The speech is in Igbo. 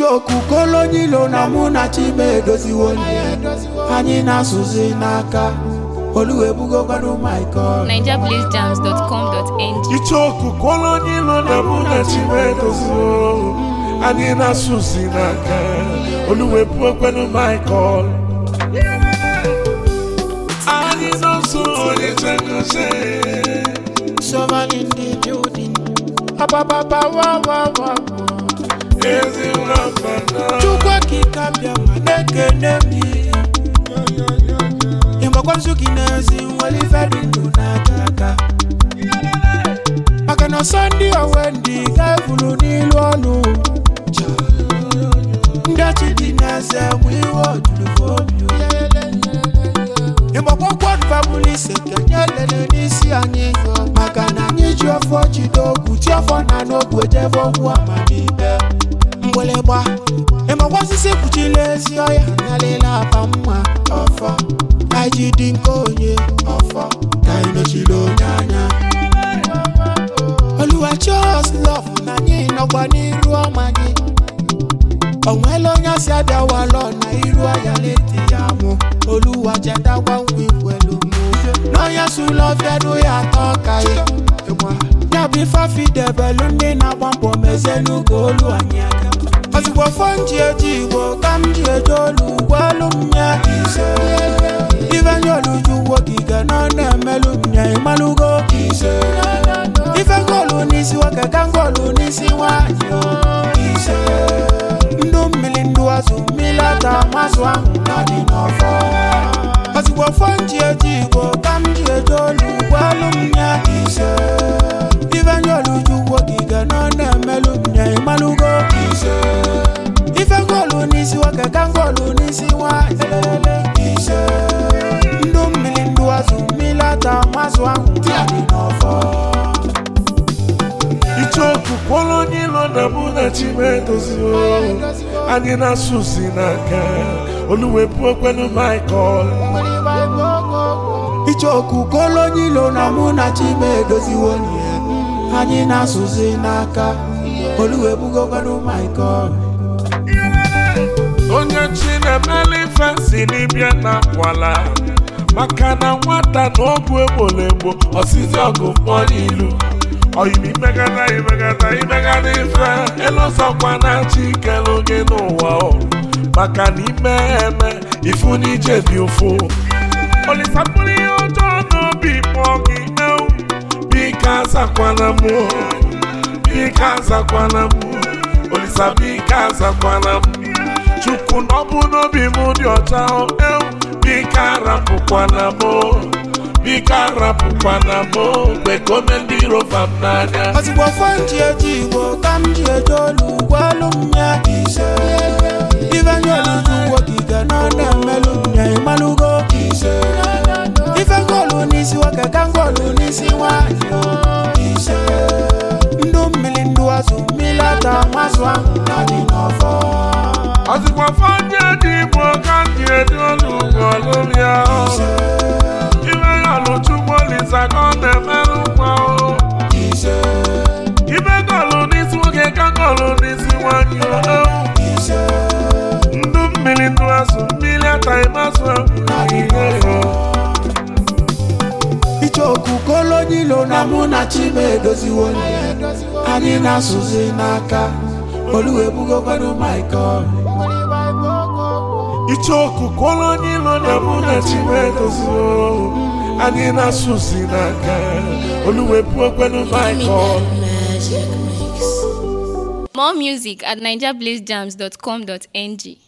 ichoku kolonyilo na mụ na chime edoziwo anyị na-asụzi n'aka oluwebugokwanụ michael NigerBlazeJams.com.ng ichoku kolonyilo na mụ na chimedozio anyị na-asụzi n'aka oluwepụ okwenu michael anyị nọso onye chekọche Someone in the building. Abababa wa wa wa. ezi nwambana Chukwu okike bịa ma na-ekene m ihe. Ịgbakwa nzuki n'ezi nwere ife dị ndụ n'aka aka. Maka na ọsọ ndị onwe ndị ga-evulu n'ilu ọnụ. Ndị ọchị dị n'eze nwe iwe ojuru obi. Ịgbakwa kwọdụ fabụlụ ise kenye lele n'isi anyị. Maka na anyị ji ọfọ jide ogwu ji ọfọ na n'ogwu ejebe okwu amamihe. mgbịlịgba ịmakwa osisi kpuchila ezi ọya nalela apa mma ọfọ anyị ji dị nke onye ọfọ ka anyị mechiri onye anya oluwachos lọf na anyị nọkwa n'iru ọma gị onwela onye asị abịawalọ na iru ọya leti ya mụ oluwa chetakwa nkwa ikwelu mụ n'onye sụlọfiadụ ya atọ ka ya ya bụ ife afidebelu ndị na-agba mbọ mezienu ka olu anyị aka ozugbo fọ nji eji igbo ka m ji eje olu gwelu m ya ise ife nye oluju ugbo gige nọ na-emelu m ya ịmalụgo ise ife ngolu n'isi nwoke ka ngolu n'isi nwanyị o ise ndụ mmiri ndụ azụ mmiri ata mazụ ahụ na dị n'ọfọ ozugbo fọ nji eji igbo ka m ji eje olu gwelu m ya ise ife nye oluju ugbo gige nọ na-emelu m ya ịmalụgo ise ife ngolu n'isi nwoke ka ngolu n'isi nwanyị lele ise ndụ mmiri ndụ azụ mmiri ata mazụ ahụ na dị n'ọfọ ichoku kolonyilo na mụ na chimedozio anyị na-asụzi n'aka oluwepụ okwenu michael ichoku kolonyilo na mụ na chime edoziwo nye anyị na-asụzi n'aka oluwebugokwanụ michael onye chi na-emeli ife si n'ibia na akwala maka na nwata na ọgwụ egbolo egbo ọsịsị ọgụ mkpọ n'ilu oyim imegada imegada imegada ife elozọkwa na chi kelu gị n'ụwa o maka na ime eme ifu n'ije dị ụfụ olisapụrụ ihe ọjọọ n'obi kpọọ gị ewu biko azakwana mụ biko azakwana mụ olisa biko azakwana mụ chukwu na ọ bụ n'obi m dị ọcha o, ewu biko arapụkwana m o, biko arapụkwana m o, mgbe ka ome ndị rova m n'anya ozugbo fọ nji eji igbo ka m ji eje olu gwelu m ya ise ife nye oluju ugbo gige nọ na-emelu m ya ịmalụgo ise ife ngolu n'isi nwoke ka ngolu n'isi nwanyị o ise ndụ mmiri ndụ azụ mmiri ata mazụ ahụ na dị n'ọfọ ọzụkwa fọdụ dị igbo ka m ji edi olu ugolu m ya o. iwe ya ọlụchukwu olisa ka ọ na-emerụ nkwa o ise ibe gọlụ n'isi nwoke ka gọlụ n'isi nwanyị o ewu. ise ndụ mmiri ndụ azụ mmiri ataghị mazụ ihe o ichoku kolonyilo na mụ na chime edoziwo nye anyị na-asụzi n'aka oluwebugokwanụ michael ichoku kolonyilo na mụ na chimedozio anyị na-asụzi n'aka oluwepụ okwenu michael More music at NigerBlazeJams.com.ng